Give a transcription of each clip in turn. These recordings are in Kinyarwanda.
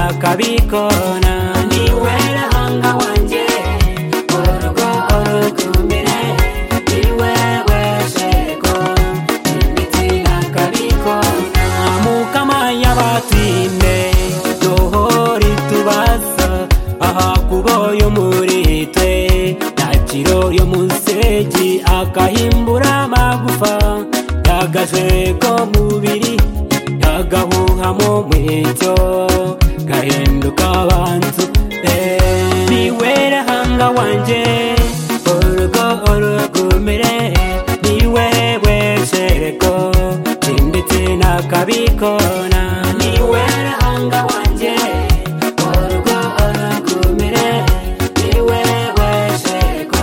akabikona niwe rahanga wanjye urugo urukumbire niwe weshego imiti akabikona mukama y'abatinde dohori tubaza aha kubo yo muri twe nakiro yo musegi akahimbura amagufa yagashego mubiri yagahuha mu mwito gahinduka abantu niwera hanga wanje urugo urugumire niwe weshereko ndetse nakabikona niwe hanga wanje urugo urugumire niwe weshereko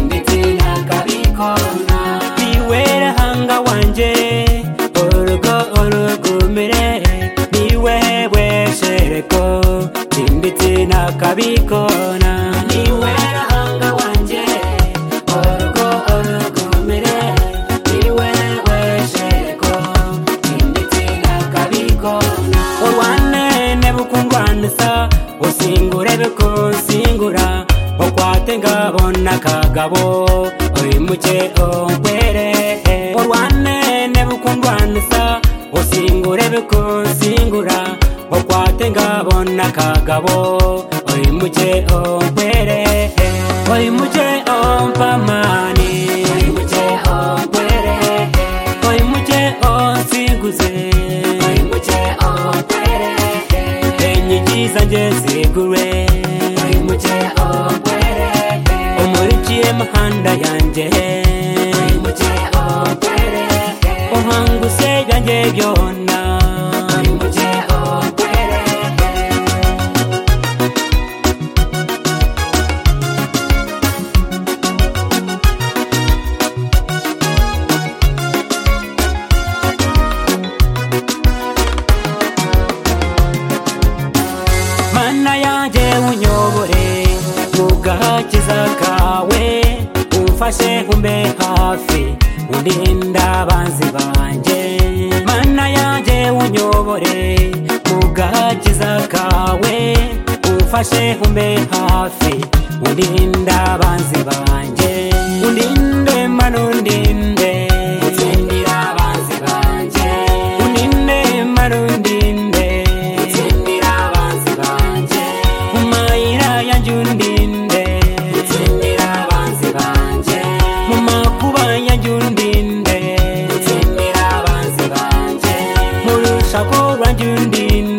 ndetse nakabikona niwe hanga wanje urugo urugumire niwe weshereko ndetse nakabikona niwe hanga wanje urugo urugumire niwe weshereko ndetse nakabikona urwanene bukungwanisa usingure bikunsingura ukwate ngabona akagabo uyimuke umpere urwanene bukungwanisa usingure bikunsingura ukwate ngabona akagabo uyimuke umpere uyimuke umpamani uyimuke umpere uyimuke unsiguze enyigi zanjye zigure umurikiye mahanda yanjye uhanguse yanjye byona mana yanjye unyobore mu gakiza kawe umfashe umbe hafi undinda abanzi banjye mana yanjye unyobore mu gakiza kawe umfashe umbe hafi undinda abanzi banjye undinde mana undinde utsindira abanzi banjye undinde mana undinde utsindira abanzi banjye mumayira yanjye undinde utsindira abanzi banjye mu makuba yanjye undinde utsindira abanzi banjye mu rushako rwanjye undinde